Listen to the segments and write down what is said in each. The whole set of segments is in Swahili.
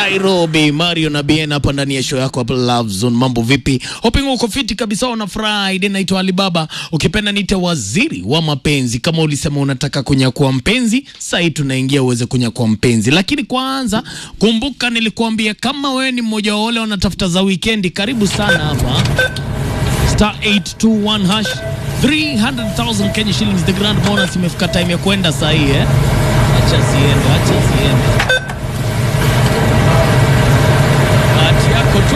Nairobi, Mario na Bien hapa ndani ya show yako hapa Love Zone. Mambo vipi? Hoping uko fiti kabisa on a Friday. Naitwa Alibaba, ukipenda niite waziri wa mapenzi. Kama ulisema unataka kunyakua mpenzi, sasa hii tunaingia uweze kunyakua mpenzi, lakini kwanza kumbuka, nilikuambia kama wewe ni mmoja wa wale wanatafuta za weekendi, karibu sana hapa star 821 hash 300,000 Kenya shillings the grand bonus imefika time ya kwenda saa hii eh? Acha ziende, acha ziende. Bahati yako tu.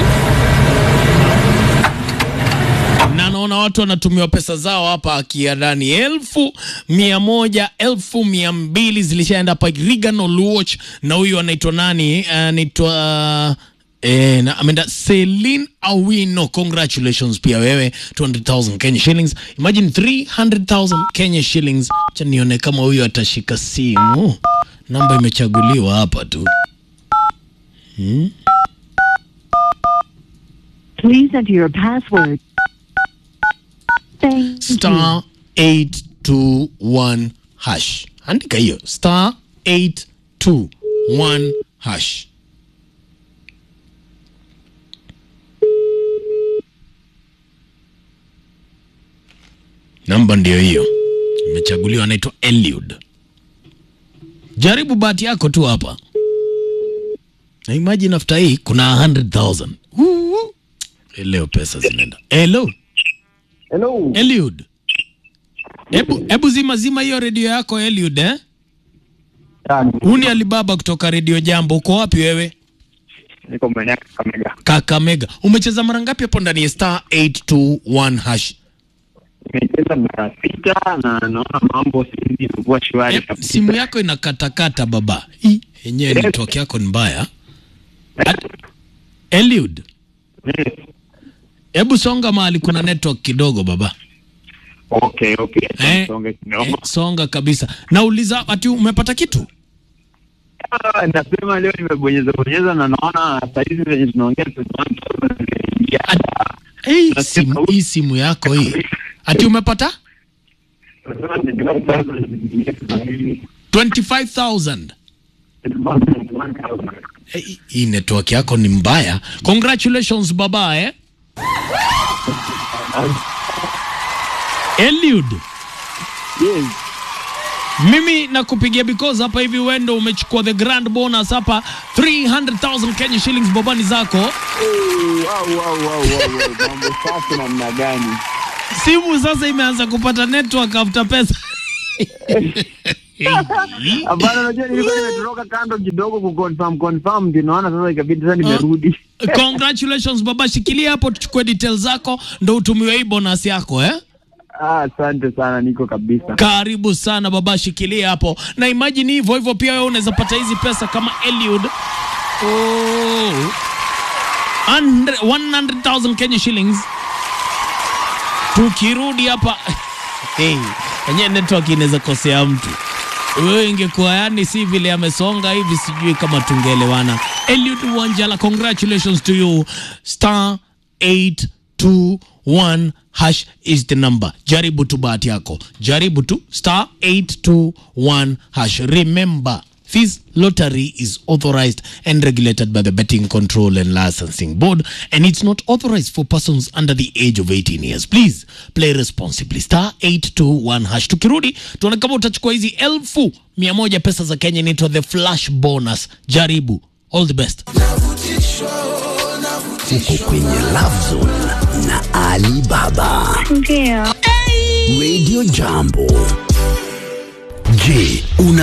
Na naona watu wanatumiwa pesa zao hapa akiadani elfu mia moja elfu mia mbili zilishaenda hapa Regan Oluoch na huyu anaitwa nani? Anaitwa Eh, na ameenda Celine Awino, congratulations pia wewe 200,000 Kenya shillings. Imagine 300,000 Kenya shillings. Acha nione kama huyu atashika simu. Namba imechaguliwa hapa tu. Please enter your password. Thank you. star 821 hash. Andika hiyo star 821 hash. Namba ndio hiyo imechaguliwa, anaitwa Eliud. Jaribu bahati yako tu hapa, na imagine after hii kuna 100,000 Woo! leo pesa zinaenda. Hello Hello. Eliud, hebu hebu zima zima hiyo redio yako Eliud, eh? Yani, Huu ni Alibaba kutoka redio Jambo. Uko wapi wewe? niko maeneo ya Kakamega. Kakamega. Umecheza mara ngapi hapo ndani ya star 821 hash? Nimecheza mara sita na naona mambo saizi imekuwa shwari Eh, kabisa. simu yako inakatakata baba. Hii yenyewe network yako ni mbaya. At- Eliud, Yes. hebu songa mahali kuna network kidogo baba. Okay, okay. Eh, Songe eh, kidogo. songa kabisa. Nauliza ati umepata kitu? Ah, Nasema leo nimebonyeza bonyeza na naona saizi zenye tunaongea tunaingia. Hey, Nasikia simu, sauti. hii simu yako hii. Ati umepata? 25,000. Hey, hii network yako ni mbaya. Congratulations baba eh. Eliud, Yes. mimi nakupigia because hapa hivi wendo umechukua the grand bonus hapa 300,000 Kenya shillings babani zako. Wow, wow, wow, wow, wow. Mambo safi namna gani? Simu sasa imeanza kupata network after pesa. Hapana, unajua nilikuwa nimetoroka kando kidogo kuconfirm confirm, ndio naona sasa ikabidi sasa nimerudi. Congratulations baba, shikilia hapo tuchukue details zako ndo utumiwe hii bonus yako eh. Ah, asante sana, niko kabisa. Karibu sana baba, shikilia hapo na imagine hivyo hivyo, pia wewe unaweza pata hizi pesa kama Eliud. Oh. 100 100,000 Kenya shillings. Tukirudi hapa hey, enyewe network inaweza kosea mtu. Wewe ingekuwa yani si vile amesonga hivi, sijui kama tungeelewana. Eliud Wanjala, congratulations to you. Star 821 hash is the number. Jaribu tu bahati yako, jaribu tu star 821 hash. Remember This lottery is authorized and regulated by the Betting Control and Licensing Board, and it's not authorized for persons under the age of 18 years. Please play responsibly. Star 821 hash. Tukirudi tuone kama utachukua hizi elfu mia moja pesa za Kenya, inaitwa the flash bonus. Jaribu. All the best. Uko kwenye Love Zone na Ali Baba. Ndio. Radio Jambo. Je, una